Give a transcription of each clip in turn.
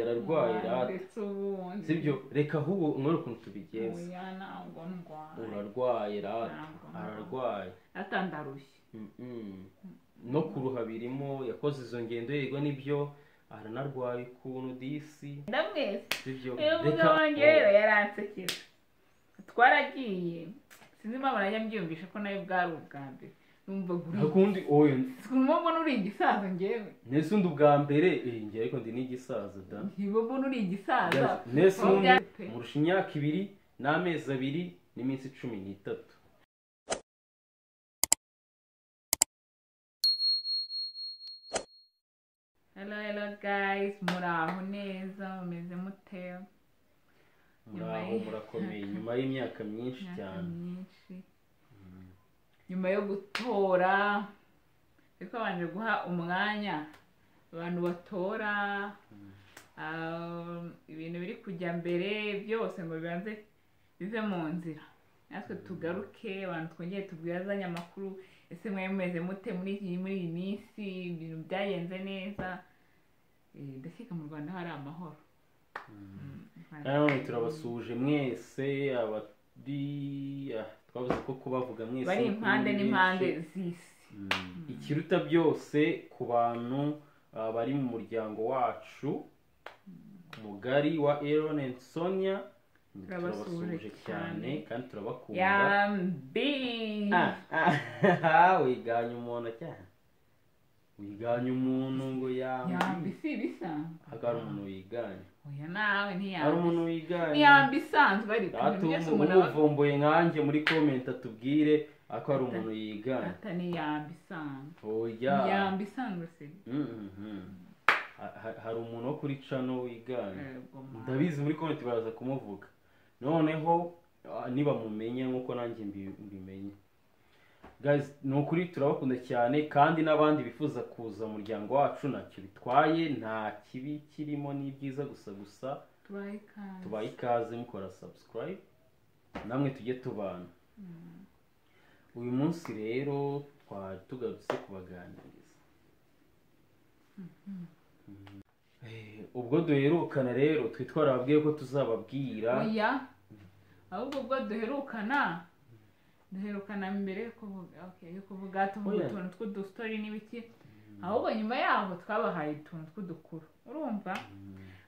yararwaye ndetse ubundi sibyo reka ahubwo nkore ukuntu tubigenza oya ntabwo ndwaye urarwaye rata Ntabwo ndwaye. ararwaye ata ndarushye Mm-mm. no kuruha birimo yakoze izo ngendo yego nibyo aranarwaye ukuntu disi ndamwese sibyo uyu mugabo wanjye rero yaransekeje twaragiye sinzi impamvu najya mbyiyumvisha ko nawe bwari ubwa mbere numva guri ntakundi oya kumva mbona uri igisaza njyewe nese undi ubwa mbere eh, njye ariko ndi n'igisaza da ntiba mbona uri igisaza Yes, nese Ubu undi bya- pe. murusha imyaka ibiri n'amezi abiri n'iminsi cumi n'itatu hello hello guys muri aho neza mumeze mute Nyuma muraho y'imyaka- murakomeye nyuma y'imyaka myinshi imyaka cyane myinshi nyuma yo gutora ariko babanje guha umwanya abantu batora ah, ibintu biri kujya mbere byose ngo bibanze bive mu nzira natwe tugaruke abantu twongere tubwazanye amakuru ese mwari mumeze mute muri iyi muri iyi minsi ibintu byagenze neza Eh, ndakeka mu rwanda hari amahoro Mm, kandi none turabasuhuje mwese abari ah, twavuze ko kubavuga mwese bari ni impande byinshi. n'impande z'isi Mm. ikiruta byose ku bantu ah, bari mu muryango wacu mugari wa Aaron and Sonia turabasuhuje Turabasuhuje cyane cyane. kandi turabakunda yambi Ah, ah, wiganye umuntu cyane wiganye umuntu ngo yambi yambi si ibisanzwe Ariko hari umuntu wiganye oya nawe hari ntiyambi umuntu wiganye ntiyambi isanzwe ariko ibintu byose umuntu aba atuvumbuye nkanjye muri comment atubwire ako hari umuntu yiganye ata niyambi isanzwe oya iyambi isanzwe si Mhm. Ha- ha- hari umuntu wo kuri cano wiganye Yego, ma. ndabizi muri comment baraza kumuvuga noneho ah, nibamumenya nk'uko nanjye mbi- mbimenye guys ni ukuri turabakunda cyane kandi n'abandi bifuza kuza mu muryango wacu ntacyo bitwaye nta kibi kirimo ni byiza gusa gusa tubahe ikaze tubaye ikaze mukora subscribe namwe tujye tubana uyu munsi rero twari tugarutse kubaganiriza Eh, ubwo duherukana rero twe twarababwiye ko tuzababwira oya ahubwo ubwo duherukana duherukana mbere yo kuvuga okay, yo kuvuga tuvuga Oya. utuntu tw'udusitori n'ibiki ahubwo nyuma yaho twabahaye utuntu tw'udukuru urumva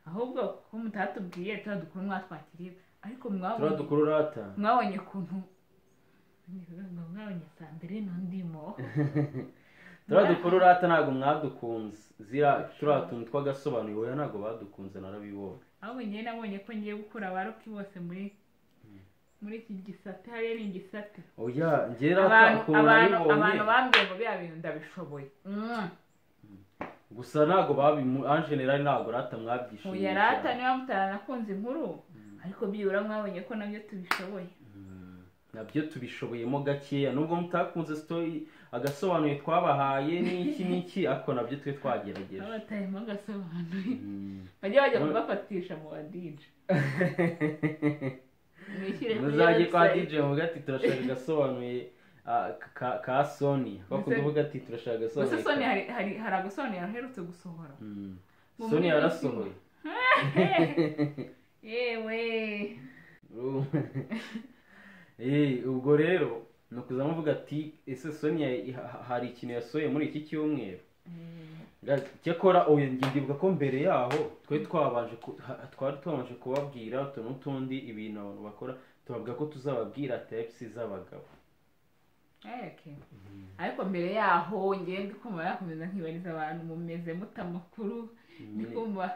ahubwo ko mutatubwiye tuba dukuru mwatwakiriye ariko mwabonye turadukuru rata mwabonye ukuntu mwabonye saa mbere n'undimo turadukuru rata ntabwo mwadukunze zira turiya tuntu tw'agasobanuro oya ntabwo badukunze narabibonye ahubwo njyewe nabonye ko ngiye gukura abaroki bose muri muri iki gisate hariya ni igisate oya njye rata abantu ukuntu abantu nabibonye abantu bambwiye ngo biriya bintu ndabishoboye Mm. gusa ntabwo babimu anjenerali ntabwo rata mwabyishimiye oya rata cyane. niba mutanakunze inkuru ariko byibura mwabonye ko nabyo tubishoboye nabyo tubishoboyemo gakeya nubwo mutakunze story agasobanuye twabahaye n'iki n'iki ariko nabyo twe twagerageje babatayemo agasobanuye Mm. bajye bajya None- kugafatisha mu badije mwishyire kuri muzajye kwa website. DJ muvuga ati turashaka agasobanuye ah, ka- ka Sony bakunda kuvuga ati turashaka gusa agasobanuye soni ka- hari hari hari agasobanuro aherutse gusohora Mm. Mu Sony minsi- yarasohoye yewe Ubu- Eh, ubwo rero ni ukuza muvuga ati ese Sony ya- ha- hari ikintu yasohoye muri iki cyumweru Guys, cyakora uyu ndibuka ko mbere yaho twari twabanje ku- ha- twari twabanje kubabwira utu n'utundi ibintu abantu bakora tubavuga ko tuzababwira tepsi z'abagabo Okay. ariko mbere yaho ngende kumva yakomeza nkibariza abantu mumeze mute amakuru ndi kumva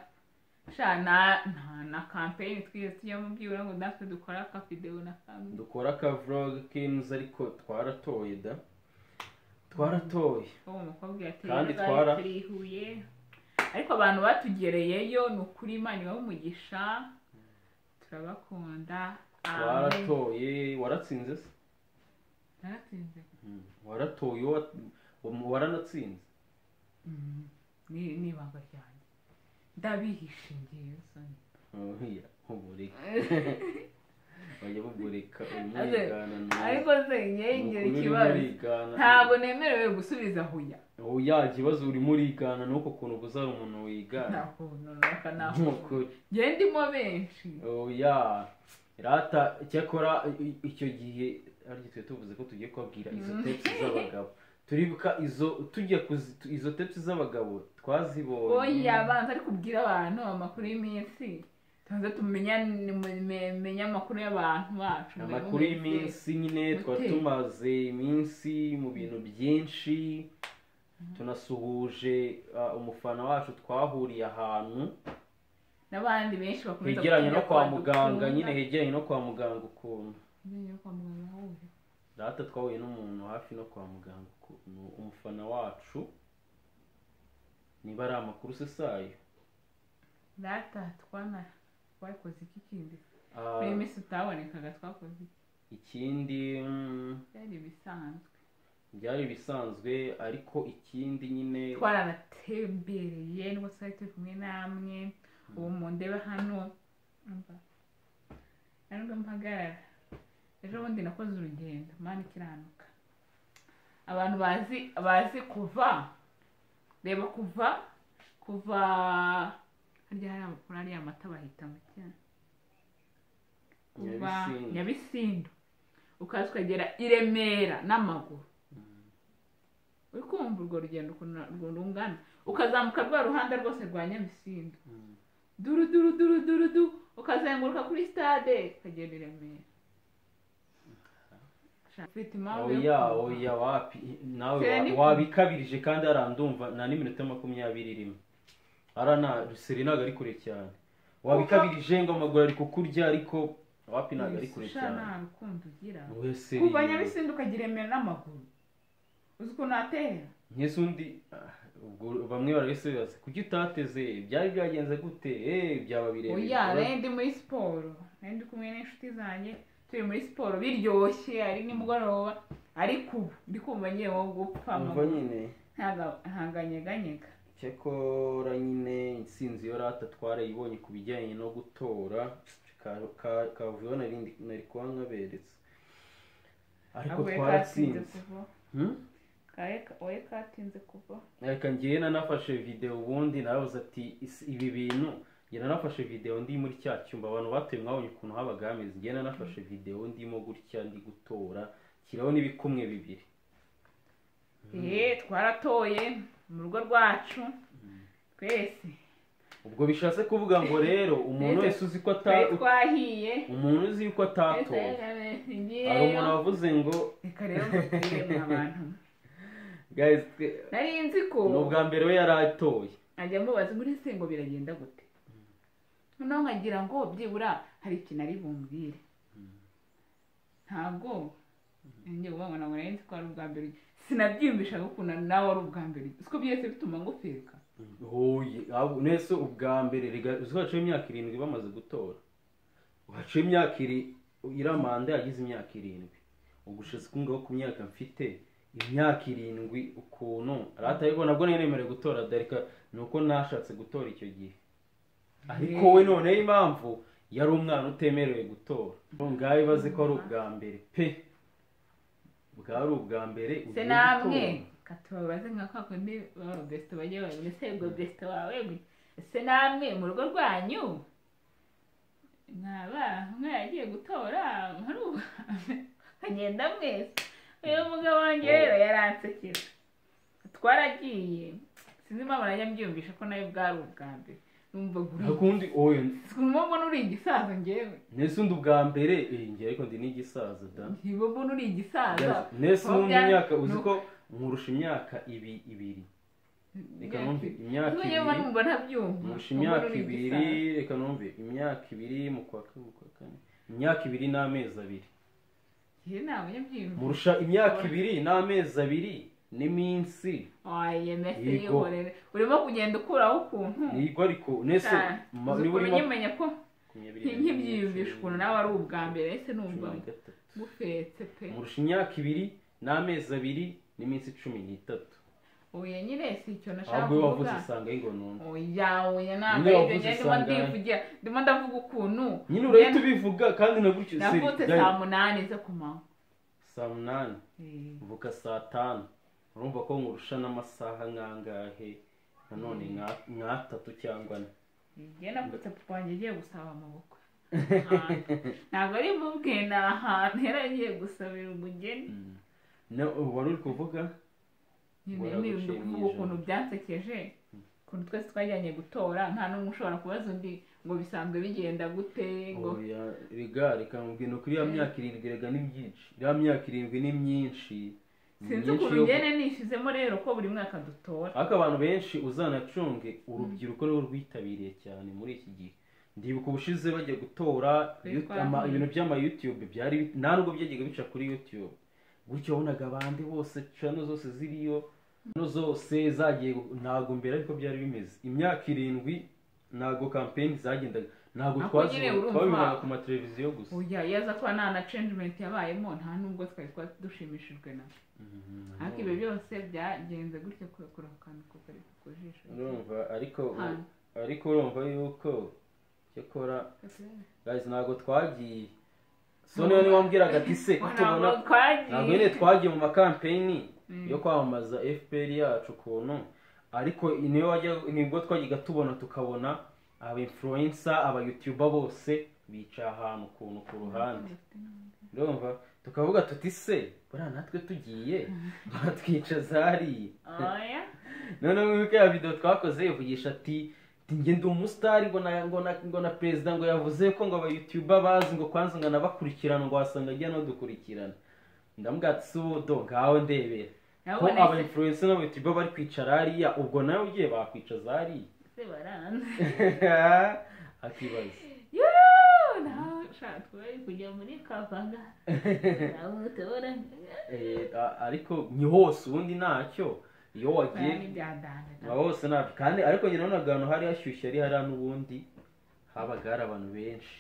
sha na na- na kampeyini twigeze tujya mubwira ngo natwe dukora akavidewo na kamwe dukora akavlog k'inzu ariko twaratoye da twaratoye uwo mukobwa yateye Kandi inda, twara- turi i Huye ariko abantu batugereyeyo ni ukuri imana ibahe umugisha turabakunda amen twaratoye waratsinze se naratsinze waratoye uwo wa- uwo waranatsinze ni ni ibanga ryanjye ndabihishe ngewe soni Oya, ubureka bajya bugureka Aze, umwigana ariko se ngewe ngira ikibazo umurigana ntabwo nemerewe gusubiza huya ubu ya kibazo urimo urigana n'uko kuntu buzara umuntu wigana nta kuntu runaka nta kuntu nk'ukuri ngendimo benshi oya rata cyakora i- icyo gihe ariko twe tuvuze ko tugiye kubabwira izo Mm. tepsi z'abagabo turibuka izo tujya kuzi tu- izo tepsi z'abagabo twazibonye oya banza ari kubwira abantu amakuru y'iminsi tubanze tumenye amakuru y'abantu bacu amakuru y'iminsi nyine twari Gute? tumaze iminsi mu bintu byinshi tunasuhuje ah, umufana wacu twahuriye ahantu n'abandi benshi bakomeza hegeranye no kutujya kwa kwadukunda. muganga nyine hegeranye no kwa muganga ukuntu Hegeranye no kwa muganga ahuje. data twahuye n'umuntu hafi no kwa muganga ukuntu umufana wacu niba ari amakuru usesaye data twana twakoze iki kindi Ah, buri minsi utabonekaga twakoze iki? ikindi mm, byari ibisanzwe byari ibisanzwe ariko ikindi nyine twarabatembereye nubwo twari turi kumwe namwe ubu mundebe hano umva nubwo mpagarara ejo bundi nakoze urugendo mani ikiranuka abantu bazi bazi kuva reba kuva kuva harya hari amakuru hariya amata bahita mu cyanya kuva Nyabisindu. nyabisindu ukaza ukagera i remera n'amaguru uri kumva urwo rugendo ukuntu ukuntu rungana ukazamuka rwa ruhande rwose rwa nyabisindu Mm. duru duru duru duru du ukazenguruka kuri stade ukagenda i remera Sha- ufite impamvu yo oya kumva. oya wapi nawe Serena wa- ni- wabikabirije kandi arandumva nta n'iminota makumyabiri irimo ara na ruseri ntabwo ari kure cyane wabikabirije ngo amaguru ari kukurya ariko wapi ntabwo ari kure Sha, cyane nta rukundo ugira wese kuva nyabisindu ukagera i remera n'amaguru uzi ukuntu hatera nk'izo undi ah, ubwo bamwe barabisubiza kuki utateze byari byagenze gute eh byaba birebire oya nari ndi muri siporo nari ndi kumwe n'inshuti zanjye turi muri siporo biryoshye ari nimugoroba ariko ubu ndi kumva ngiye nko gupfa umva amaguru. nyine ntaganyeganyega cyakora nyine intsinzi yo rata twarayibonye ku bijyanye no gutora ka- ka- kavuyeho nari ndi- nari kuba nkaberetse ariko twaratsinze Hmm? wowe katinze kuva reka ngewe nanafashe videwo ubundi narabuze ati "Isi- ibi bintu ngewe nanafashe videwo ndi muri cya cyumba abantu batuye mwabonye ukuntu habaga hameze ngewe nanafashe videwo ndimo gutya ndi gutora kiraho n'ibikumwe bibiri eee twaratoye mu rugo rwacu twese ubwo bishatse kuvuga ngo rero umuntu wese uzi ko twari ata- twahiye umuntu uzi ko twese atatoye hari umuntu ngewe wavuze ngo reka rero mbabwire mwa bantu guys twe- nari nzi ko ni ubwa mbere we yari atoye nkajya mubaza muri se ngo biragenda gute noneho nkagira ngo byibura hari ikintu ari bumbwire ntabwo ngiye kuvuga ngo ntabwo nari nzi ko ari ubwa mbere sinabyiyumvishaga ukuntu nawe ari ubwa mbere uzi ko byose bituma ngufirika hoye ahubwo nese ubwa mbere rega uzi ko haciyeho imyaka irindwi bamaze gutora haciye imyaka iri iriya manda yagize imyaka irindwi ubwo ushatse kungaho ku myaka mfite imyaka irindwi ukuntu ariko nabwo nari nemerewe gutora darika ni uko nashatse gutora icyo gihe ariko we noneho impamvu yari umwana utemerewe gutora ngaho ibaze ko ari ubwa mbere pe bwari ubwa mbere se ugiye namwe gutora. katubabaze nka kwa kundi baba besite bajya babona ese ubwo besite wawe gwe se namwe mu rugo rwanyu mwaba umwe yagiye gutora hari akagenda mwese uyu mugabo wanjye rero yaransekera twaragiye sinzi impamvu najya mbyiyumvisha ko nawe bwari ubwa mbere numva guri akundi oya kumva mbona uri igisaza ngewe nese undi ubwa mbere eh, njye ariko ndi n'igisaza da ntiba mbona uri igisaza Yes, nese Kuba undi bya- imyaka uzi ni ko nkurusha imyaka ibi ibiri reka numve imyaka Tumwe ibiri numva ntabyumva. nkurusha Numva imyaka uri ibiri igisaza. reka numve imyaka ibiri mu kwa kane mu kwa kane imyaka ibiri n'amezi abiri Njye ntabwo nyabyumva. murusha imyaka ibiri n'amezi abiri n'iminsi Oya, mbese Yego. yihorere. Urimo kugenda ukuraho ukuntu. nibwo ariko nese Cyane. ma- Uzi niba ukuntu urimo nyimenya ko nti- nkibyiyumvisha ukuntu nawe ari ubwa mbere ese cumi numva na gatatu ngufetse pe. murusha imyaka ibiri n'amezi abiri n'iminsi cumi n'itatu Oya nyine si icyo nashaka ahubwo iyo wavuze kuvuga. usanga ari ngombwa Oya, oya ntabwo Nyine ari ibyo wavuze ngenda usanga- ndivugira ndimo ndavuga ukuntu. nyine urahita ubivuga kandi na gutyo se- Navutse dai- saa munani zo ku manywa. saa munani Eh, uvuka saa tanu urumva ko nkurusha n'amasaha nkangahe nanone nka- nk'atatu cyangwa ane njye navutse papa wanjye agiye gusaba amabukwe Ahantu. ntabwo ari mubwe ni ahantu yari agiye gusabira umugeni Mm. Na- wari uri kuvuga nyine ni ndi kuvuga Waragushimisha. ukuntu byansekeje ukuntu twese twajyanye gutora nta n'umwe ushobora kubaza undi ngo bisanzwe bigenda gute ngo oya rega reka mubwira kuri iriya myaka irindwi rega ni byinshi iriya myaka irindwi ni myinshi Ni sinzi myinshi ukuntu yo- ngene nishyizemo rero ko buri mwaka dutora ariko abantu benshi uzanacunge urubyiruko niwe rwitabiriye cyane muri iki gihe ndibuka ubushize bajya gutora Twari yu- twarahuye. ama- ibintu by'ama youtube byari bi- nta nubwo byagiye bica kuri youtube gutyo wabonaga abandi bose cano zose ziriyo no zose zagiye gu- ntabwo mbere ariko byari bimeze imyaka irindwi ntabwo kampeni zagendaga ntabwo Ako twazi- nyine urumva- twabibonaga ku mateleviziyo gusa ujya iyo aza kuba nta na cenjimenti yabayemo nta n'ubwo twari twa dushimishijwe na Mhm. ariko ibyo byose byagenze gutyo ku- kuri ako kantu ko kari ku jisho urumva ariko u- Hano. ariko urumva yuko cyakora guys ntabwo twagiye so niyo niwe wambwiraga ati se ko tubona ntabwo twagiye ntabwo nyine twagiye mu makampeyini Mm. yo kwamamaza fpr yacu ukuntu ariko niyo wajya nibwo twajyaga tubona tukabona aba influencer aba youtuber bose bicaye ahantu ukuntu ku ruhande urumva tukavuga tuti se buriya natwe tugiye baratwicaza hariya oya noneho wibuke ya video twakoze ivugisha ati "Ati njye ndi umusitari ngo na ngo na ngo na perezida ngo yavuze ko ngo abayutuba bazi ngo kwanza ngo anabakurikirana ngo wasanga ajya n'udukurikirana ndamubwira ati si ubu do ngawe ndebera ko urabona aba ese- influencer n'abayutuba bari kwicara hariya ubwo nawe ugiye bakwicaza ese baranze hariya akibaza Yoo, nashaka bari kujya muri kavaga urabutora Eh, a- ariko ni hose ubundi ntacyo iyo wagiye ni byadanda aba bose ntabwo kandi ariko nyine nabonaga ahantu hari hashyushye ari hariya n'ubundi habaga hari abantu benshi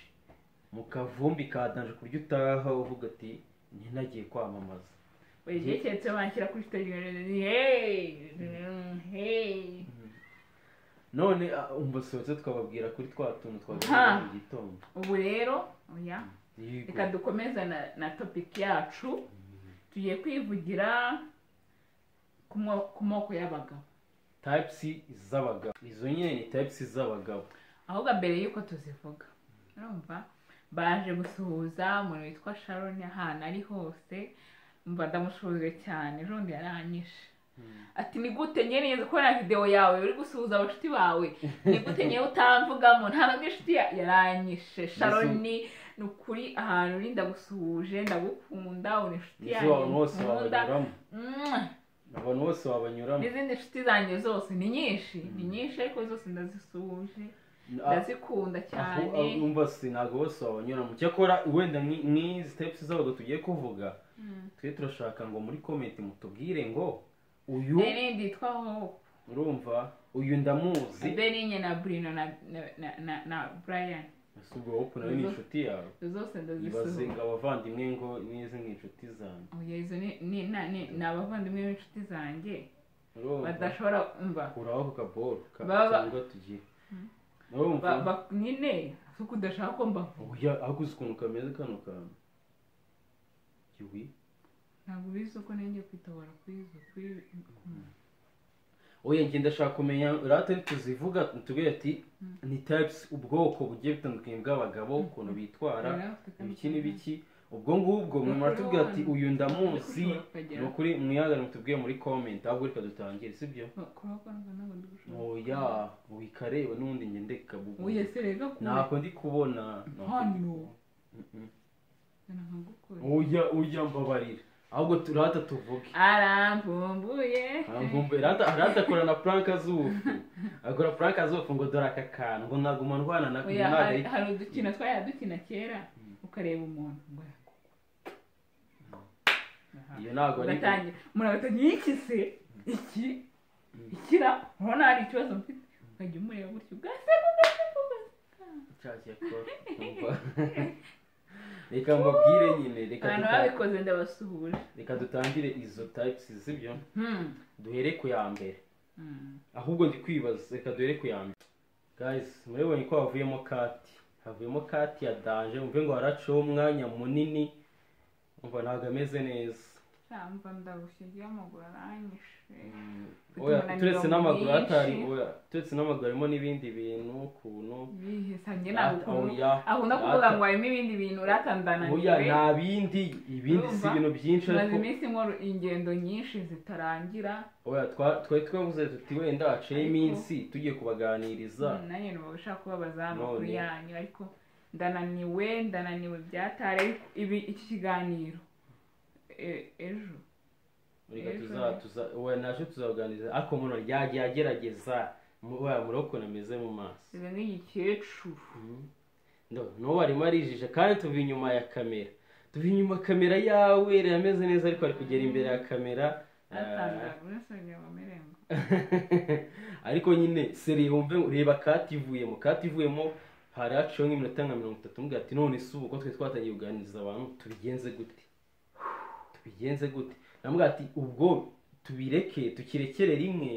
mu kavumbi kadanje ku buryo utaha uvuga ati ntinagiye kwamamaza buri gihe keretse banshyira kuri siteji hey hey none ah, umva sohotse twababwira kuri twa tuntu Ha. twagaruye mu gitondo ubu rero oya Yego. reka dukomeze na, na topic yacu tugiye kwivugira ku mo- ku moko y'abagabo types z'abagabo izo nyine ni types z'abagabo ahubwo mbere y'uko tuzivuga urumva baje gusuhuza umuntu witwa sharon ahantu ari hose mba ndamushuhuje cyane ejobundi yaranyishe ati ni gute njye neza ko na videwo yawe uri gusuhuza abashuti bawe ni gute ngewe utamvugamo nta nabwo inshuti ya- yaranyishe sharon ni ukuri ahantu uri ndagusuhuje ndagukunda uri inshuti izo yanjye abantu bose nkunda wabanyuramo Mwah! abantu bose wabanyuramo n'izindi nshuti zanjye zose ni nyinshi ni nyinshi ariko zose ndazisuhuje Ah, ndazikunda aho cyane aho umva si ntabwo bose wabanyuramo cyakora wenda nk'i- nk'izi types z'abagabo tugiye kuvuga Mm. twe turashaka ngo muri komenti mutubwire ngo uyu beni nditwa hope urumva uyu ndamuzi beni nye na brino na, na, na- na, na brian ese ubwo hope nawe ni inshuti yawe izo zose ibaze ngo ndazisuhuje abavandimwe ngo nize nk'inshuti zanjye oya izo ni- ni na- ni ni abavandimwe b'inshuti zanjye urumva badashobora umva kuraho ku kaboro ka- Baba- cyangwa tugiye urumva Ba- ba- nyine si uko udashaka ko mbavu oya ahaguze ukuntu kameze kano kantu iwi ntabwo ubizi uko nenge kwitobora kwizo kuri Mm. oya njye ndashaka kumenya rate tuzivuga tubwire ati Mm. ni types ubwoko bugiye butandukanye bw'abagabo ukuntu bitwara Rero afite ibiki n'ibiki ubwo ngubwo mwe muratubwira ati uyu ndamuzi Ushobora kukagera. ni ukuri mwihagare mutubwiye muri comment ahubwo reka dutangire sibyo Kurabona ko ntabwo ndi gushobora. oya wikareba n'ubundi njye ndeka bubu oya se rega kure ntako ndi kubona ntako ndi Hano. kubona. Mm-mm. Nzana nkagukore. oya oya mbabarira ahubwo turata tuvuge arambumbuye Angumbuye, rata rata akora na prank z'ubufu akora prank z'ubufu ngo dore aka kantu ngo naguma ndwana na Oya, kumwari hari hari udukino twajya dukina kera ukareba umuntu ngo yakugwa. Aha. iyo ntabwo ari ugatangira umuntu agahita iki se iki ikira urabona hari ikibazo mfite ukajya umureba gutyo ugaseka ugaseka ugaseka cyakora reka mbabwire nyine reka abantu duta- babikoze ndabasuhuje reka dutangire izo types z'ibyo Hmm. duhere ku ya mbere Hmm. ahubwo ndi kwibaza reka duhere ku ya mbere guys murabibonye ko havuyemo kati havuyemo kati ya danje mvuge ngo haraciyeho umwanya munini umva ntabwo ameze neza Sha, cyangwa ndabushigiye amaguru aranyishe Mm, Ufite oya umunaniro turetse n'amaguru mwinshi. hatari oya turetse n'amaguru harimo n'ibindi bintu ukuntu bihisanye ntabwo Rata- ukuntu oya aho no kuvuga ngo harimo ibindi bintu oya uratandananiwe nta bindi ibindi si Urumva? ibintu byinshi tumaze ariko iminsi nkora ingendo nyinshi zitarangira oya twa- twari twavuze tuti wenda haciyeho Ariko- iminsi tugiye kubaganiriza nanjye nuba ushaka kubabaza amakuru None. yanyu ariko ndananiwe ndananiwe byatare ibi iki kiganiro e- ejo reka Ejo. tuza tuza oya naje tuzabaganiriza ariko umuntu ryagiye agerageza mu- oya muroko nameze mu maso meze nk'igikecuru no n'ubu arimo arijije kandi tuva inyuma ya kamera tuva inyuma kamera yawe irameze neza ariko ari kugera imbere ya kamera atanga urasanga amarengo ariko nyine seri wumve reba kativuyemo kativuyemo hari haciyeho nk'iminota nka mirongo itatu mubwira ati none si ubu ko twari twatangiye kuganiriza abantu tubigenze gute tubigenze gute namubwira ati ubwo tubireke tukirekere rimwe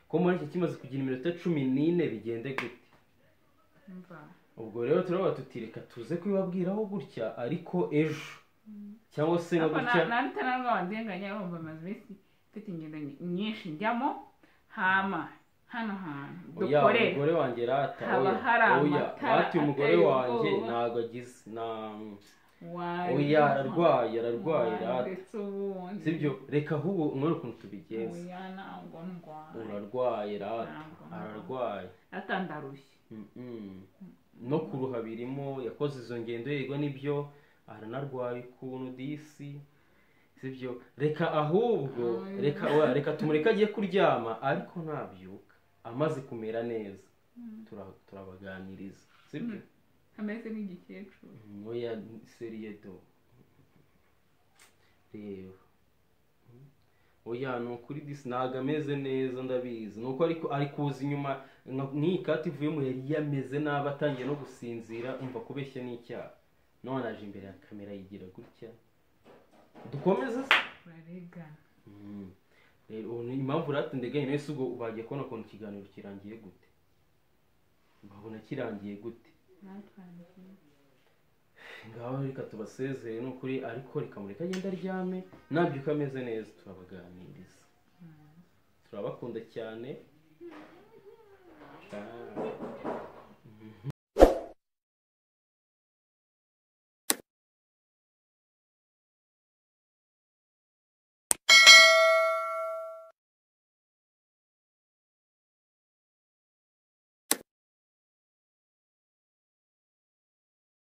ko muri iki kimaze kugira iminota cumi n'ine bigende gute mva ubwo rero turabona tutireka tuze kubibabwiraho gutya ariko ejo cyangwa se nka ariko gutya nanita ntabwo wandenganya ahubwo amaze iminsi mfite ingendo nyinshi njyamo hama hano hantu oya dukorera umugore wanjye rata Haba oya hari oya amatara rata uyu mugore ateye wanjye ubwoba. ntabwo agize nta Wari oya ararwaye ararwaye Wari rata ndetse ubundi sibyo reka ahubwo mwere ukuntu tubigenza oya ntabwo ndwaye urarwaye rata Ntabwo ndwaye. ararwaye ata ndarushye Mm-mm. no kuruha birimo yakoze izo ngendo yigwa n'ibyo aranarwaye ukuntu disi sibyo reka ahubwo Oya. reka oya, reka tumureke agiye kuryama ariko nabyuka amaze kumera neza Tura- turabaganiriza sibyo ameze nk'igikecuru oya seriyedo reba oya ni ukuri disi ntabwo ameze neza ndabizi ni uko ariko ari kuza inyuma nka- nk'iyi kati ivuyemo yari yameze nabi atangiye no gusinzira umva kubeshya n'icyaha none aje imbere ya kamera yigira gutya dukomeze se turaregana Mm. rero ubu ni impamvu rati ndeganye nawe si ubwo bagiye kubona ukuntu ikiganiro kirangiye gute babona kirangiye gute natwangiye ngaho reka tubasezere ni ukuri ariko reka mureke agenda aryame nabyuka ameze neza turabaganiriza turabakunda cyane Ah.